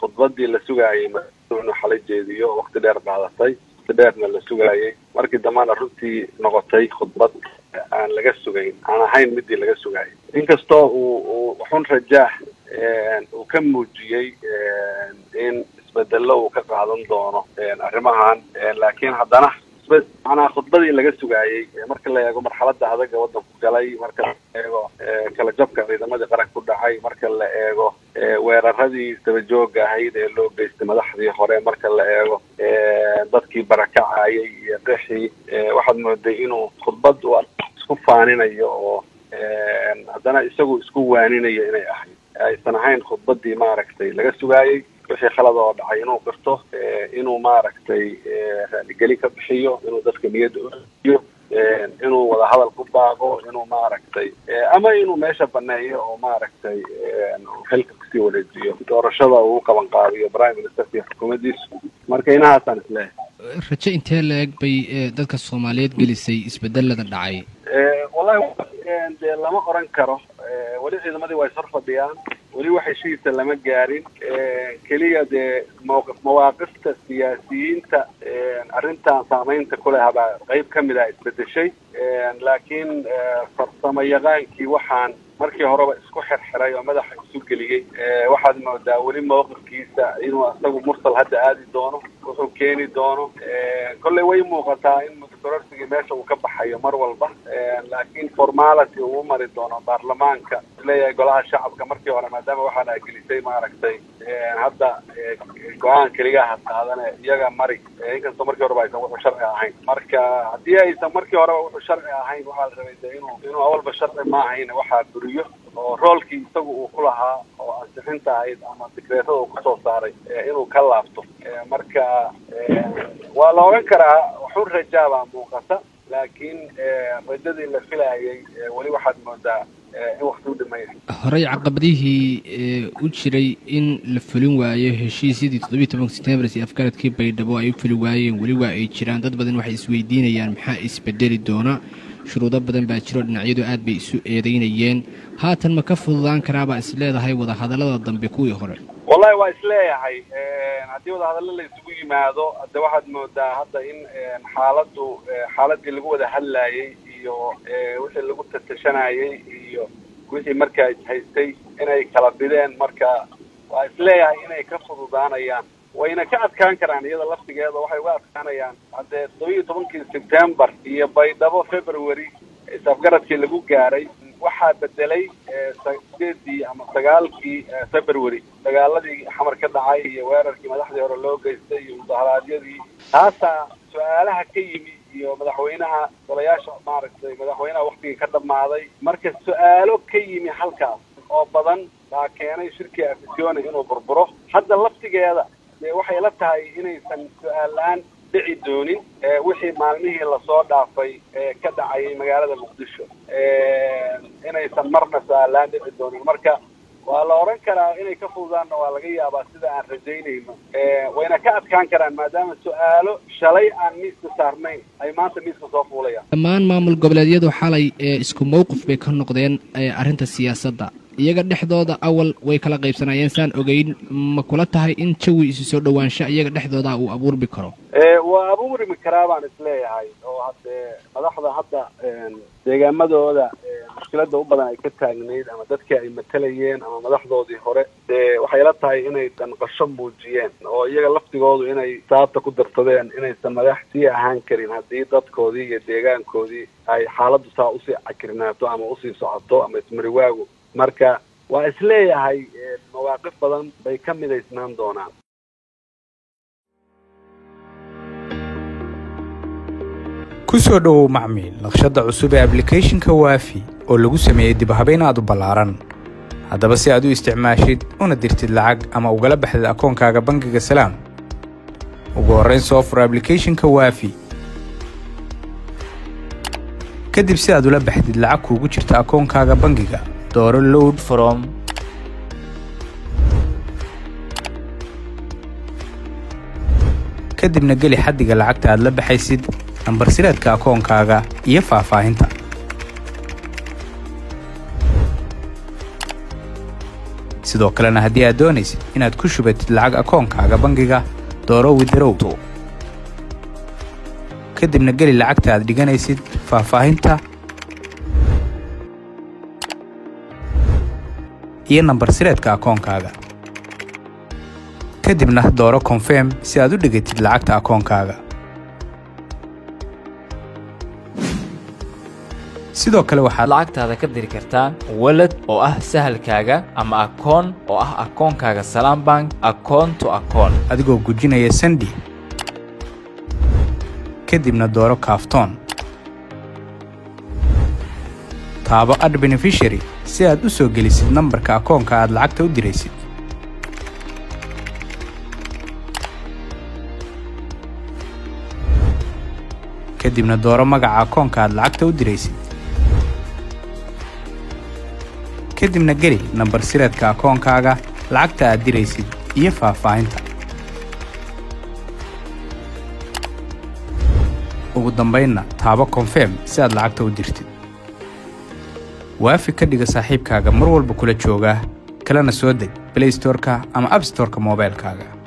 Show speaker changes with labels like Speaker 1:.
Speaker 1: khudbadii la sugaayay inuu xalay jeediyo wakti dheer qaadatay wakti dheerna la sugaayay markii dambana runtii noqotay khudbad aan laga sugayn aan ahayn midii laga sugaayay inkastoo uu uu xun rajaax uu ka muujiyey in isbedelo uu ka qaadan doono arrimahan laakiin haddana macnaha khudbadii laga sugaayey marka la eego marxaladda adaga waddanku galay marka la eego kala jabka ciidamadii qaranka ku dhacay marka la eego weeraradii dabajooga ahayd ee loo geystay madaxdii hore marka la eego dadkii barakacayay iyo qixii waxaad mooday inuu khudbad uu isku faaninayo oo haddana isagu isku waaninayo inay ahayd aysan ahayn khudbadii maaragtay laga sugaayey wixii khalad oo dhacay inuu qirto inuu maaragtay raaligeli ka bixiyo inuu dadka niyadda uiyo inuu wadahadal ku baaqo inuu maaragtay ama inuu meesha baneeyo oo maaragtay xilka kusii wareejiyo doorashada uu qaban qaadiyo prime ministerka iyo xukuumaddiisu marka inahaasaan isleeyahay
Speaker 2: rajo intee la-eg bay dadka soomaaliyeed gelisay isbedelada dhacay
Speaker 1: wallahi dee lama oran karo weli ciidamadii waa ishor fadhiyaan weli wax heshiisa lama gaarin keliya dee mawqif mawaaqifta siyaasiyiinta arrintan saamaynta ku leh baa qayb ka mid ah isbedeshay laakiin farsamo yaqaankii waxaan markii horeba isku xirxiray oo madaxa isu geliyey waxaad moodaa weli mawqifkiisa inuu isagu mursal hadda aadi doono wuxuu keeni doono kolley way muuqataa in mudkororsigii meesha uu ka baxayo mar walba laakiin formality uu mari doono baarlamaanka leeyahay golaha shacabka markii hore maadaama waxaana gelisay maaragtay hadda go-aan keligaha qaadane iyaga mari inkastoo markii horeba aysan wuxuu sharci ahayn marka haddii aysan markii horeba wuxuu sharci ahayn waxaa la rabay de inuu inuu awalba sharci ma ahayn waxaa buriyo oo roolkii isagu uu ku lahaa oo ansixinta ahayd ama digreetada uu kasoo saaray inuu ka laabto marka waa la oran karaa waxun rajaa baa muuqata laakiin rajadii la filayay weli waxaad moodaa in wakti u dhimaya
Speaker 2: horey caqabadihii u jiray in la fulin waayo heshiisyadii toddobiyi tobanka setembar iyo afgaradkii baydhabo ay u fuli waayeen weli waa ay jiraan dad badan waxay isweydiinayaan maxaa isbedeli doona shuruudo badan baa jiro dhinacyadu aad bay isu eedeynayeen haatan ma ka fududaan karaabaa is leedahay wadahadallada dambe kuwii hore
Speaker 1: wallahi waa isleeyahay haddii wadahadallo la isugu yimaado de waxaad moodaa hadda in xaaladdu xaaladii lagu wada hadlayey iyo wixii lagu tatashanayey iyo wixii markaa ishaystay inay kala bideen marka waa isleeyahay inay ka fududaanayaan wayna ka adkaan karaan iyada laftigeeda waxay uga adkaanayaan haddee toddoba iyo tobankii sebtembar iyo baydhabo february isafgaradkii lagu gaaray waxaa bedelay sideedii ama sagaalkii february dagaaladii xamar ka dhacay iyo weerarkii madaxdii hore loo geystay iyo mudaharaadyadii taasaa su-aalaha ka yimi iyo madaxweynaha golayaasha maaragtay madaxweynaha waktigii ka dhammaaday marka su-aalo ka yimi halkaas oo badan baa keenay shirkii afisione inuu burburo hadda laftigeeda dee waxay la tahay inaysan su-aal la-aan dhici doonin wixii maalmihii lasoo dhaafay ee ka dhacayay magaalada muqdisho inaysan marna su-aal la-aan dhici doonin marka waa la oran karaa inay ka fududaanna waa laga yaabaa sida aan rajaynayno wayna ka adkaan karaan maadaama su-aalo shalay aan miiska saarnayn ay maanta miiska soo fuulayaan
Speaker 2: dhammaan maamul goboleedyadu xalay ee isku mawqif bay ka noqdeen arrinta siyaasadda iyaga dhexdooda awal way kala qaybsanayeen saan ogeyn ma kula tahay in jawi isu soo dhowaansha iyaga dhexdooda uu abuurmi karo
Speaker 1: waa abuurmi karaa baan isleeyahay oo haddee madaxda hadda deegaamadooda mushkilada u badan ay ka taagnayd ama dadkii ay matalayeen ama madaxdoodii hore dee waxay la tahay inay danqasho muujiyeen oo iyaga laftigoodu inay saabta ku darsadeen inaysan madax sii ahaan karin haddii dadkoodii iyo deegaankoodii ay xaaladdu saa usii cakrinaato ama usii socoto ama ismariwaagu marka waa isleeyahay mawaaqif badan bay ka midaysnaan doonaan
Speaker 3: ku soo dhowow macmiil naqshadda cusub ee ablicathonka waafi oo lagu sameeyey dibhabayn aad u ballaaran haddaba si aad u isticmaashid una dirtid lacag ama ugala baxdid akoonkaaga bangiga salaam ugu horrayn soo fur ablicathonka waafi kadib si aad ula baxdid lacag kuugu jirta akoonkaaga bangiga dooro load from kadibna geli xaddiga lacagta aad la baxaysid nambar sireedka akoonkaaga iyo faahfaahinta sidoo kalena haddii aad doonaysid inaad ku shubatid lacag akoonkaaga bangiga dooro widarow kadibna geli lacagta aad dhiganaysid faahfaahinta iyo nambar sireedka akoonkaaga kadibna dooro konfirm si aad u dhigatid lacagta akoonkaaga sidoo kale waxaad
Speaker 4: lacagtaada ka diri kartaa walad oo ah sahalkaaga ama akoon oo ah akoonkaaga salaam bank akoon to akoon
Speaker 3: adigoo gujinaya sandi kadibna dooro kaaftoon taabo ad benefishary si aad u soo gelisid nambarka akoonka aad lacagta u diraysid kadibna dooro magaca akoonka aad lacagta u diraysid kadibna geli nambar sireedka akoonkaaga lacagta aad diraysid iyo faahfaahinta ugu dambaynna taabo konfirm si aad lacagta u dirtid waafi ka dhiga saaxiibkaaga mar walba kula jooga kalena soo deg blaystorka ama abstorka moobaylkaaga